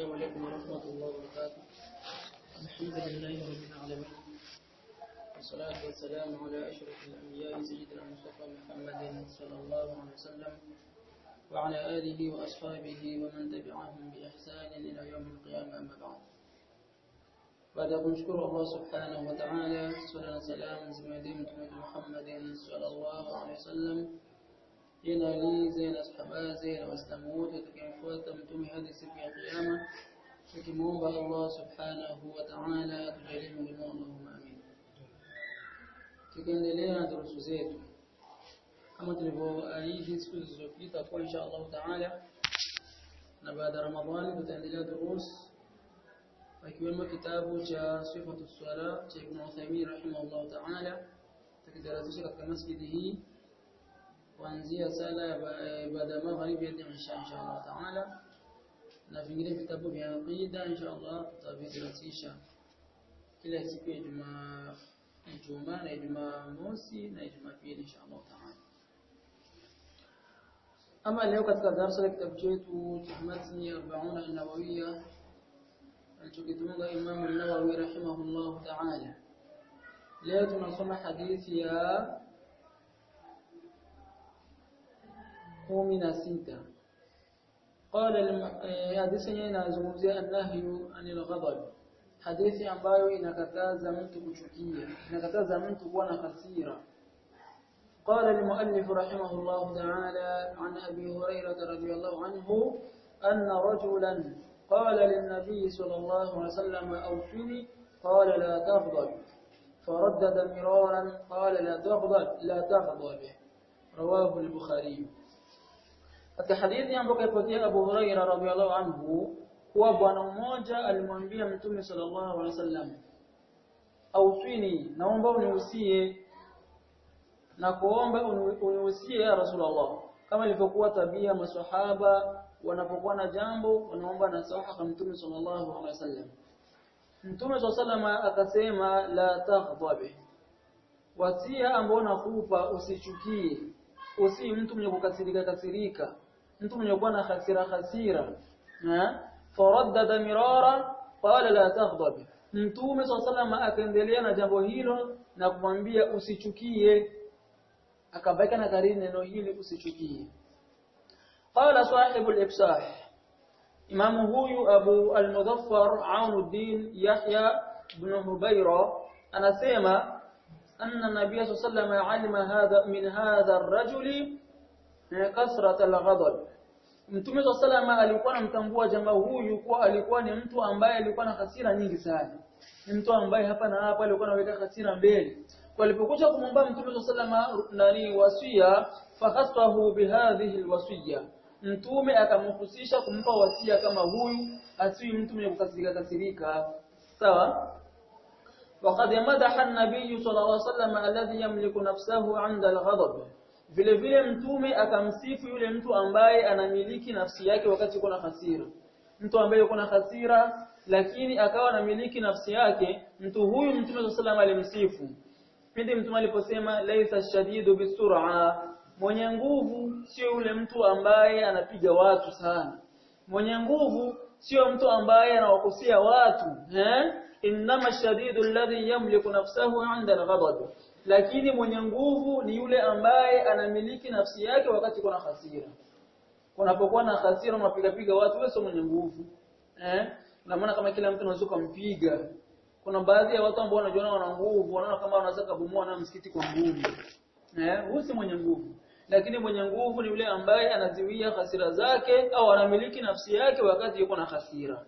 السلام عليكم ورحمة الله وبركاته الحمد لله رب العالمين والصلاة والسلام على أشرف الأنبياء سيدنا المصطفى محمد صلى الله عليه وسلم وعلى آله وأصحابه ومن تبعهم بإحسان إلى يوم القيامة أما بعد baada ya kumshukuru Allah subhanahu wa ta'ala swala na salam zimwendee mtume Muhammad sallallahu alaihi wasallam yeye alize na sahabaze na waislamu wote watakayemfuata mtume hadi siku ya kiyama tukimuomba Allah subhanahu wa ta'ala atujalie miongoni Allahumma amin tukiendelea na durusu zetu kama tulivyoahidi siku zilizopita kwa insha Allah ta'ala na baada ya Ramadhani tutaendelea durusu akiwemo kitabu cha sifatu swala cha Ibn Uthaymeen rahimahullah ta'ala tukidarasisha katika masjidi hii kuanzia sala baada ya magharibi hadi isha inshallah ta'ala na vingine vitabu vya aqida inshallah tutavidarasisha kila siku ya Ijumaa Ijumaa na Ijumaa mosi na Ijumaa pili inshallah ta'ala ama leo katika darasa la kitabu chetu cha matni 40 an-nawawiyya alichokitunga Imam an-Nawawi rahimahullah ta'ala leo tunasoma hadithi ya 16 قال hadithi yenyewe inazungumzia an-nahyu anil ghadab hadithi ambayo inakataza mtu kuchukia inakataza mtu kuwa na hasira قال المؤلف رحمه الله تعالى عن أبي هريرة رضي الله عنه أن رجلا قال للنبي صلى الله عليه وسلم أوفني قال لا تغضب فردد مرارا قال لا تغضب لا تغضب رواه البخاري katika hadithi ambayo kaipokea Abu Huraira radhiallahu anhu kuwa bwana mmoja alimwambia Mtume sallallahu alaihi wasallam aufini naomba unihusie na kuomba unihusie ya Rasulullah kama ilivyokuwa tabia maswahaba wanapokuwa na jambo wanaomba nasaha kwa Mtume sallallahu alaihi wasallam Mtume sallallahu akasema la taghdab wasia ambao nakupa usichukie usi mtu mwenye kukasirika kasirika mtu mwenye kuwa na hasira hasira na faraddada mirara qala la taghdab Mtume sallallahu akaendelea na jambo hilo na kumwambia usichukie akabaki na kariri neno hili usichukie قال صاحب الإفصاح إمام هوي أبو المظفر عون الدين يحيى بن هبيرة أنا سيما أن النبي صلى الله عليه وسلم علم هذا من هذا الرجل كثرة الغضب Mtume صلى الله عليه وسلم alikuwa anamtambua jamaa huyu kuwa alikuwa ni mtu ambaye alikuwa na hasira nyingi sana. Ni mtu ambaye hapa na hapa alikuwa anaweka hasira mbele. Kwa alipokuja kumwomba Mtume صلى الله عليه وسلم nani wasia fakhasahu bihadhihi alwasiya mtume akamhusisha kumpa wasia kama huyu asiwi mtu mwenye kukasirika kasirika sawa وقد مدح النبي صلى الله عليه وسلم الذي يملك نفسه عند الغضب vile vile mtume akamsifu yule mtu ambaye anamiliki nafsi yake wakati kuna hasira mtu ambaye yuko na hasira lakini akawa anamiliki nafsi yake mtu huyu mtume صلى الله عليه alimsifu pindi mtume aliposema laisa shadidu bisur'a mwenye nguvu sio yule mtu ambaye anapiga watu sana mwenye nguvu sio mtu ambaye anawakusia watu eh inma shadidu alladhi yamliku nafsahu 'inda al-ghadab lakini mwenye nguvu ni yule ambaye anamiliki nafsi yake wakati kuna hasira unapokuwa na hasira unapiga piga watu wewe sio mwenye nguvu eh na maana kama kila mtu anaweza kumpiga kuna baadhi ya watu ambao wanajiona wana nguvu wanaona kama wanaweza kubomoa na msikiti kwa nguvu eh huyu si mwenye nguvu lakini mwenye nguvu ni yule ambaye anaziwia hasira zake au anamiliki nafsi yake wakati yuko na hasira.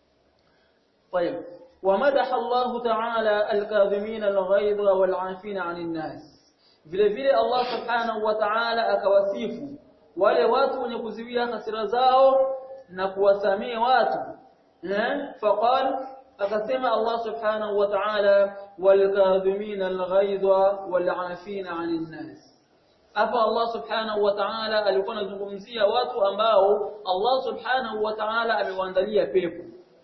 طيب ومدح الله تعالى الكاظمين الغيظ والعافين عن الناس vile vile Allah subhanahu wa ta'ala akawasifu wale watu wenye kuziwia hasira zao na kuwasamee watu eh faqal akasema Allah subhanahu wa ta'ala wal kadhimina al-ghaidha wal 'afina 'anil nas hapa Allah subhanahu wa ta'ala alikuwa anazungumzia watu ambao Allah subhanahu wa ta'ala amewaandalia pepo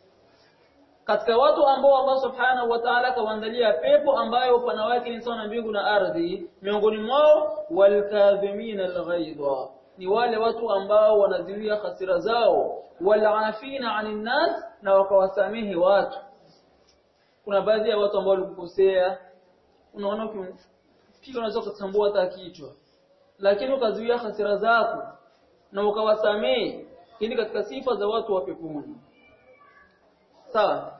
katika watu ambao Allah subhanahu wa ta'ala kawaandalia pepo ambayo upana wake ni sawa na mbingu na ardhi miongoni mwao walkadhimina alghaidha ni wale watu ambao wanaziwia hasira zao walafina anin nas na wakawasamehe watu kuna baadhi ya watu ambao walikukosea unaona ukipiga unaweza kutambua hata kichwa lakini ukazuia hasira zako na ukawasamehe ili katika sifa za watu wa peponi sawa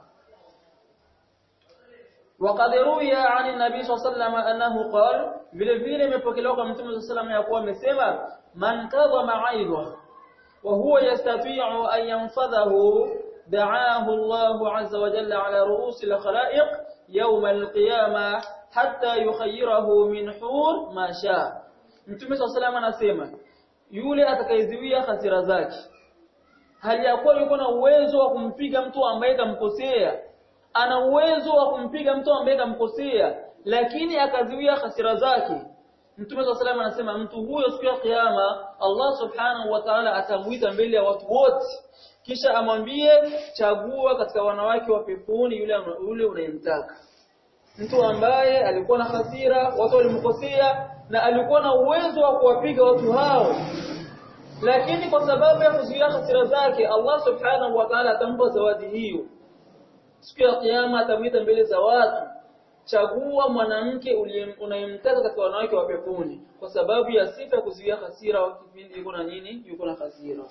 وقد روي عن النبي صلى الله عليه وسلم انه قال vile vile imepokelewa kwa mtume صلى الله عليه وسلم ya kuwa amesema man kadhama aidha wa huwa yastati'u an yanfadhahu da'ahu Allah 'azza wa jalla 'ala ru'usi al-khalaiq yawm al-qiyamah hatta yukhayyirahu min hur ma sha mtume صلى الله عليه وسلم anasema yule atakayeziwia hasira zake hali ya kuwa yuko na uwezo wa kumpiga mtu ambaye kamkosea ana uwezo wa kumpiga mtu ambaye kamkosea lakini akaziwia hasira zake Mtume wa sallam anasema mtu huyo siku ya kiyama Allah subhanahu wa ta'ala atamuita mbele ya watu wote kisha amwambie chagua katika wanawake wa peponi yule yule unayemtaka mtu ambaye alikuwa na hasira watu walimkosea na alikuwa na uwezo wa kuwapiga watu hao lakini kwa sababu ya kuzuia hasira zake Allah subhanahu wa ta'ala atampa zawadi hiyo siku ya kiyama atamwita mbele za watu chagua mwanamke unayemtaka katika wanawake wa peponi kwa sababu ya sifa ya kuzuia hasira wa kipindi yuko na nini yuko na hasira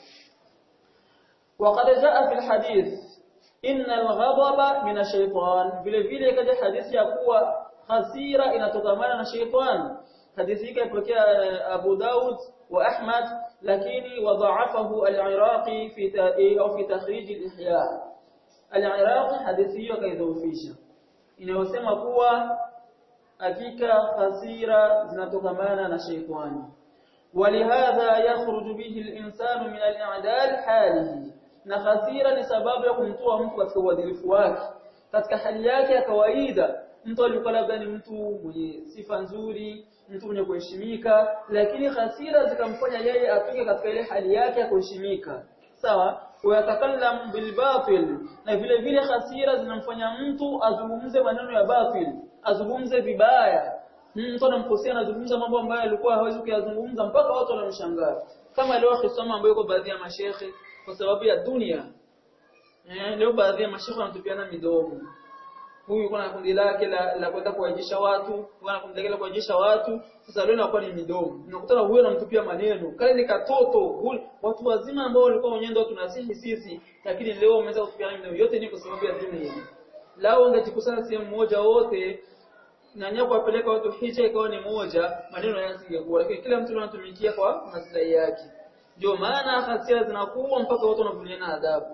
وقد جاء في الحديث ان الغضب من الشيطان vile vile kaja hadithi ya kuwa hasira inatokamana na shaytan hadithi hii kaipokea Abu Daud wa Ahmad lakini wadhaafahu al-Iraqi fi au fi takhrij al-Ihya al-Iraqi hadithi hiyo kaidhoofisha inayosema kuwa hakika hasira zinatokamana na shaytani ولهذا يخرج به الإنسان من الإعدال حاله na hasira ni sababu ya kumtoa mtu katika uadilifu wake katika hali yake ya kawaida mtu alikuwa labda ni mtu mwenye sifa nzuri mtu mwenye kuheshimika lakini hasira zikamfanya yeye atoke katika ile hali yake ya kuheshimika sawa wayatakallam bilbatil na vile vile hasira zinamfanya mtu azungumze maneno ya batil azungumze vibaya mtu anamkosea anazungumza mambo ambayo alikuwa hawezi kuyazungumza mpaka watu wanamshangaa kama leo akisoma ambayo yuko baadhi ya mashehe kwa sababu ya dunia eh leo baadhi ya mashehe wanatupiana midomo huyu yuko na kundi lake la, la kwenda kuwajisha watu huyu na kundi lake la kuwajisha watu sasa leo inakuwa ni midomo unakutana huyo anamtupia maneno kale ni katoto huyu, watu wazima ambao walikuwa wenyewe tunasihi sisi lakini leo wameweza kutupiana midomo yote ni kwa sababu ya dunia lao ungejikusanya sehemu moja wote na nyapo kuwapeleka watu hija ikawa ni moja maneno yasingekuwa lakini kila mtu anatumikia kwa maslahi yake ndio maana hasira zinakuwa mpaka watu wanavuliana adhabu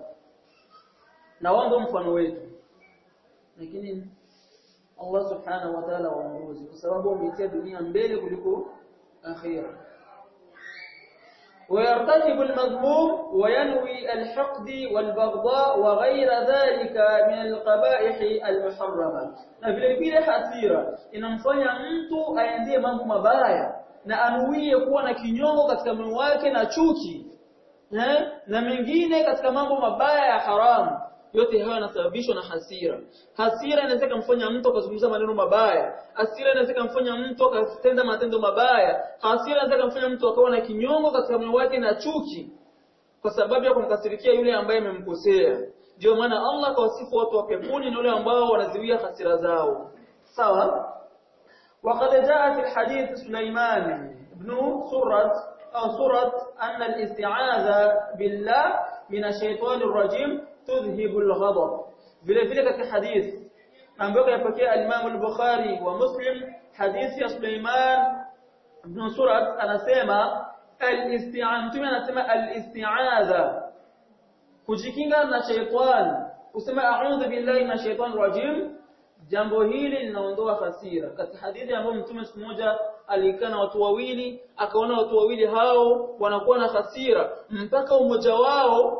na wao mfano wetu lakini Allah subhanahu wa ta'ala waongozi kwa sababu wameitia dunia mbele kuliko akhira ويرتكب المذموم وينوي الحقد والبغضاء وغير ذلك من القبائح المحرمه na vile vile hasira inamfanya mtu aendee mambo mabaya na anuie kuwa na kinyongo katika moyo wake na chuki eh? na mengine katika mambo mabaya ya haramu yote hayo yanasababishwa na hasira hasira inaweza kumfanya mtu akazungumza maneno mabaya hasira inaweza kumfanya mtu akatenda matendo mabaya hasira inaweza kumfanya mtu akawa na kinyongo katika moyo wake na chuki kwa sababu ya kumkasirikia yule ambaye amemkosea ndio maana Allah kawasifu watu wa peponi ni wale ambao wanaziwia hasira zao sawa وقد جاء في الحديث سليمان بن سرة أو سرة أن الاستعاذة بالله من الشيطان الرجيم تذهب الغضب vile vile katika hadith ambayo yapokea al-Imam al-Bukhari wa Muslim hadithi ya Sulaiman ibn Surat anasema al-isti'an mtume anasema al-isti'adha kujikinga na shaytan kusema a'udhu billahi minash shaitani rajim jambo hili linaondoa hasira katika hadithi ambayo mtume siku moja alikaa na watu wawili akaona watu wawili hao wanakuwa na hasira mpaka umoja wao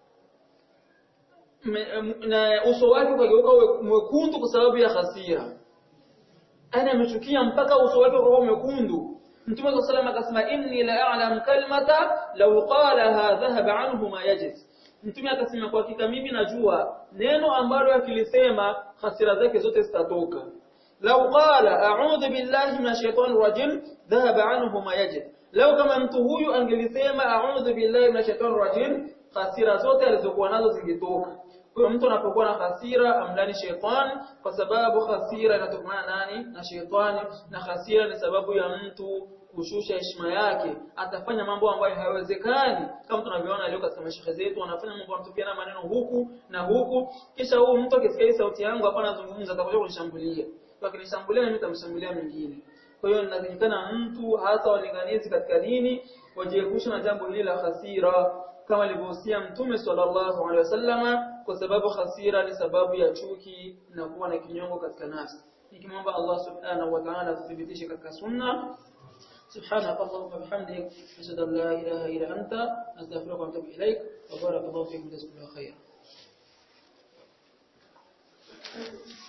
na uso wake ukageuka mwekundu kwa sababu ya hasira ana amechukia mpaka uso wake ukawa mwekundu Mtume صلى الله akasema inni la a'lam kalmata law qalaha dhahaba anhu ma yajid Mtume akasema kwa hakika mimi najua neno ambalo akilisema hasira zake zote zitatoka law qala a'udhu billahi minash shaitani rajim dhahaba anhu ma yajid law kama mtu huyu angelisema a'udhu billahi minash shaitani rajim hasira zote alizokuwa nazo zingetoka kwa mtu anapokuwa na hasira amlani shetani kwa sababu hasira inatokana nani na shetani na hasira ni sababu ya mtu kushusha heshima yake atafanya mambo ambayo hayawezekani kama tunavyoona leo katika mashehe zetu wanafanya mambo wanatupiana maneno huku na huku kisha huyu mtu akisikia sauti yangu hapa anazungumza atakuja kunishambulia kwa akinishambulia mimi nitamshambulia mwingine kwa hiyo inatakikana mtu hasa walinganizi katika dini wajiepushe na jambo hili la hasira kama alivyohusia mtume sallallahu alaihi wasallama kwa sababu hasira ni sababu ya chuki na kuwa na kinyongo katika nafsi nikimwomba Allah subhanahu wa ta'ala tuthibitishe katika sunna سبحانك اللهم وبحمدك أشهد أن لا إله إلا أنت أستغفرك وأتوب إليك وبارك الله فيكم جزاكم الله خيرا